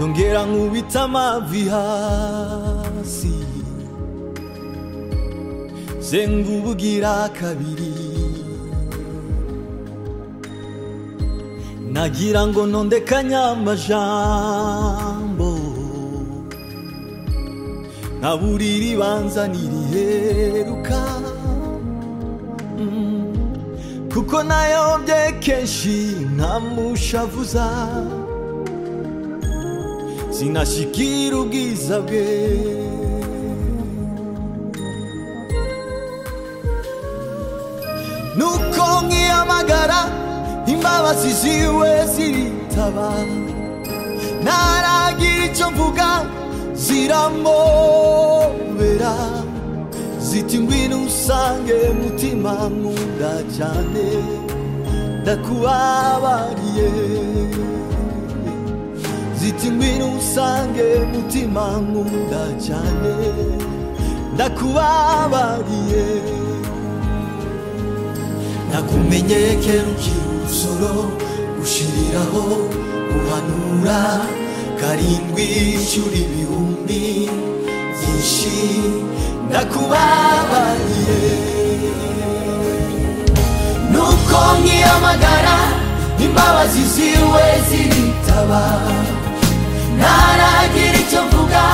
ongera nkubita amavi hasi zengubugira kabiri nagira ngo ntondekanye amajambo nkabura iribanza niriheruka kuko nayobye kenshi ntamushavuza sinashyikira ubwiza bwe nuko nkiyamagara imbabazi ziwe ziritaba ntaragira icyo mvuga ziramobera ziti ngwino usange mutima nkunda cyane ndakubabariye ziti ngwino usange mutima nkunda cyane ndakubabariye nakumenyeye kera ukiri umusoro gushiriraho guhanura karindwi inshuro ibihumbi byinshi ndakubabariye nuko nkiyamagara imbabazi ziwe ziritaba ntaragira icyo mvuga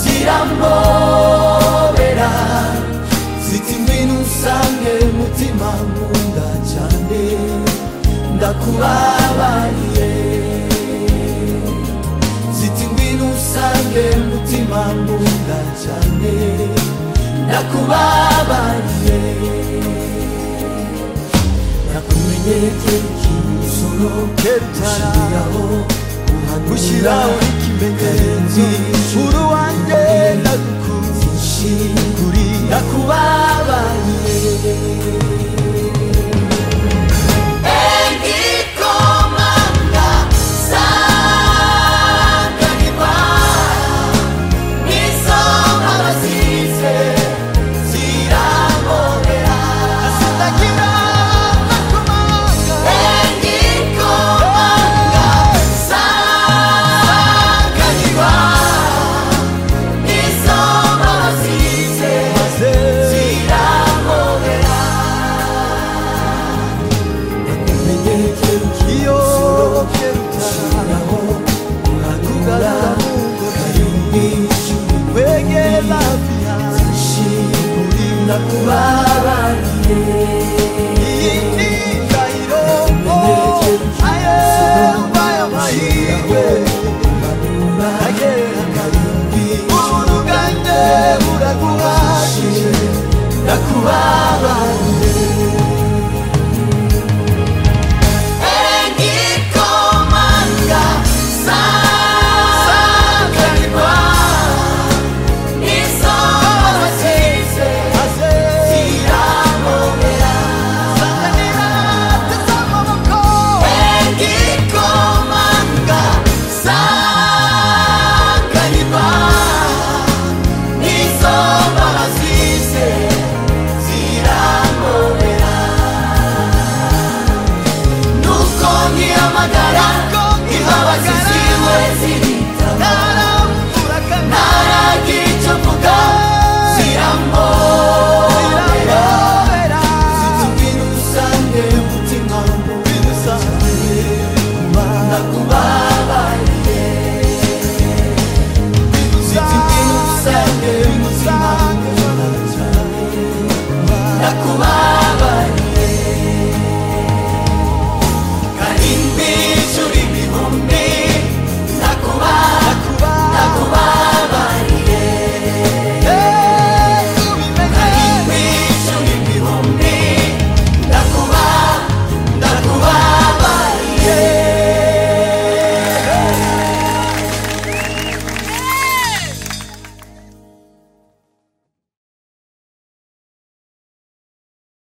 ziramobera ziti ngwino usange mutima nkunda cyane ndakubabariye ziti ngwino usange mutima nkunda cyane ndakubabariye nakumenyeye kenshi umusoro Ketara. ushiriraho gushyiraho gushyiraho ikimenyetso ikimenyetso uru wanjye ndagukunda byinshi kuri ndakubabariye